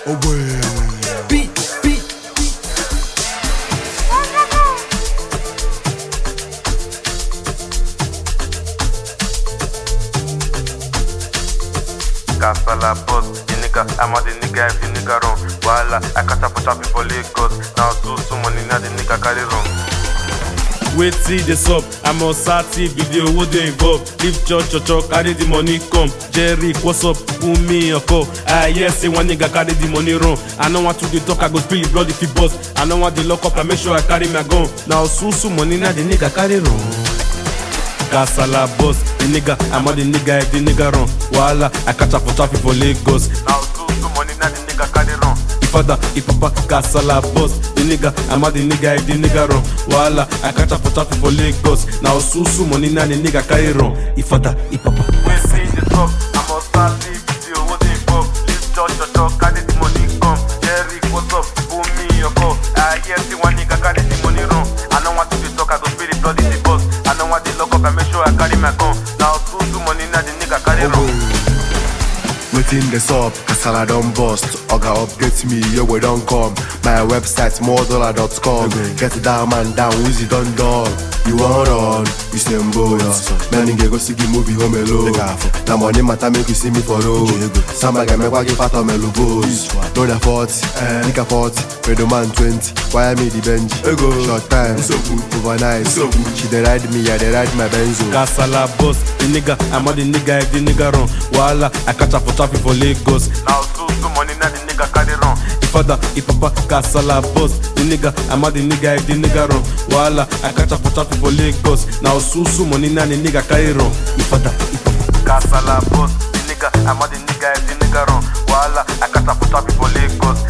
Beat, beat. Kasala boss, the nigga, I'm a the nigga if the nigga run. Wala, I catch up for traffic for Lagos. Now so so money now the nigga carry run. wetin dey sup i'm on sati video wey dey involve leave church church church carry the money come jerry what's up put me on call i hear say one nigga carry the money run i no want to dey talk i go spill the blood if e burst i no want dey lock up i make sure i carry my gun na osusu money na the nigga carry run. kasala boss the nigga i'm on the nigga if the nigga run wahala i catch am for traffic for lagos Now so so money now the nigga carry run. father, if papa, kasala boss, the nigga, I'm a the nigga, if the nigga run. Wala, I catch up for traffic for Lagos. Now susu money na the nigga carry run. If father, if papa. We see the top, I'm on Saturday video, what they involve. Leave church, church, church, carry the money come. Jerry, what's up? Put me your call. I hear see one nigga carry the money run. I don't want to be talk, I go spill the blood in the bus. I don't want the lock up, I make sure I carry my gun. Now so so money now the nigga carry run. Wetin dey sup? Kasala don burst. Oga update me, yo we don come. My website moredollar.com. Get that man down, Wizzy don dull. You wan run? You say mbo Many nigga go see the movie home alone. Na money matter make you see me for road. Samba ga-emekwa gị fat omelu boss. No da 40, nika 40, Fredo man 20. Wire me the Benji. Short time, overnight. She dey ride me, I dey ride my Benzo. Kasala boss, the nigga, I'm a the nigga, if the nigga run. Wala, I catch up for traffic for Lagos. Now so so money now the nigga carry run. If father, if papa, kasala boss, the nigga, I'm a the nigga, if the nigga run. Wala, I catch up for traffic for Lagos. Now susu money na the nigga carry run. If father, if papa. Kasala boss, the nigga, I'm a the nigga if the nigga run. Wala, I catch up for traffic for Lagos.